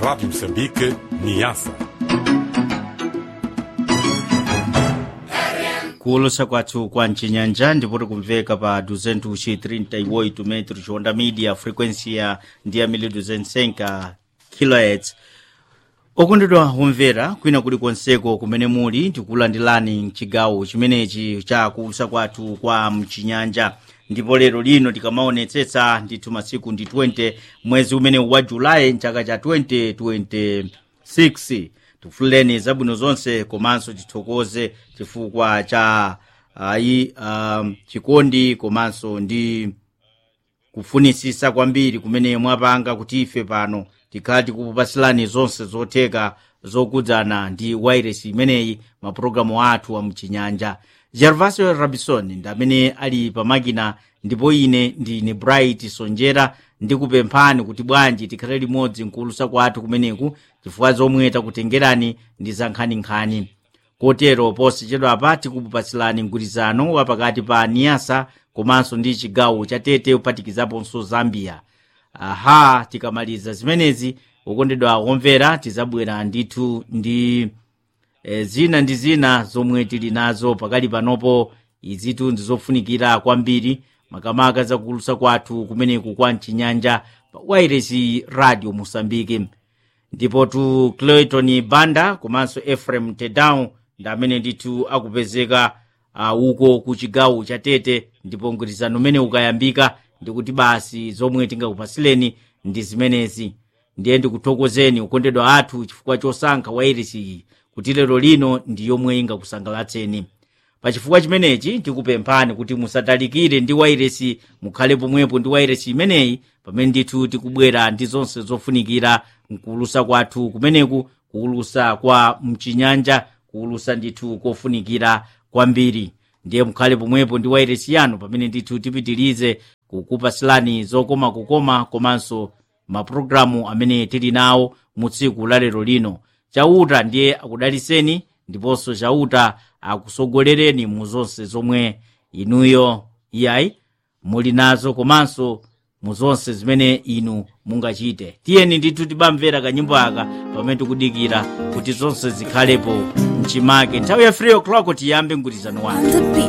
Rádio Moçambique, Niassa. kuolosa kwathu kwa mcinyanja ndipoti kumveka pa 238 metros onda media frequency ya ndiya 1200 kHz okondedwa kumvera kwina kuli konseko kumene muli tikulandilani mchigawo chimenechi cha kuulusa kwathu kwa mchinyanja ndipo lero lino tikamaonetsetsa ndithu masiku ndi 20 mwezi umene wa julayi mchaka cha 2026 tifuleni zabwino zonse komanso tithokoze chifukwa cha ayi um, chikondi komanso ndi kufunisisa kwambiri kumene mwapanga kuti ife pano tikhala tikupasilani zonse zotheka zokudzana ndi wairesi imeneyi mapulogalamu athu a mchinyanja gervasio rabison ndi amene ali pamakina ndipo ine ndine bright sonjera ndikupemphani kuti bwanji tikhale limodzi mkuulusa kwathu kumeneku chifukwa zomwe takutengerani ndi za nkhaninkhani kotero posachedwa apa tikupasilani mgwirizano wapakati pa niasa komanso ndi chigawo cha tete kuphatikizaponso zambia aha tikamaliza zimenezi okondedwa omvera tizabwera ndithu ndi e, zina ndi zina zomwe tili nazo pakali panopo izitu ndizofunikira kwambiri makamaka zakuulusa kwathu kumeneku kwa mchinyanja pa wairesi radio mosambike ndipo tu clayton banda komanso ephraim tedown ndi amene ndithu akupezeka uh, uko ku chigawo cha tete ndipo mgwirizano umene ukayambika ndikuti basi zomwe tingakupasileni ndi zimenezi ndiye ndikuthokozeni okondedwa athu chifukwa chosankha wairesi iyi kuti lero lino ndi yomwe ingakusangalatseni pachifukwa chimenechi tikupemphani kuti musatalikire ndi wairesi mukhale pomwepo ndi wairesi imeneyi pamene ndithu tikubwera ndi zonse zofunikira mkuulusa kwathu kumeneku kuulusa kwa mchinyanja kuulusa ndithu kofunikira kwambiri ndiye mukhale pomwepo ndi wairesi yanu pamene ndithu tipitirize kukupasilani zokoma kukoma komanso mapulogalamu amene tili nawo mu tsiku la lero lino chauta ndiye akudaliseni ndiponso chauta akusogolereni mu zonse zomwe inuyo iyayi muli nazo komanso mu zonse zimene inu mungachite tiyeni ndithu tibamvera kanyimbo aka pamene tikudikira kuti zonse zikhalepo mchimake nthawi ya 3 o'clock tiyambe mgwirizano wanu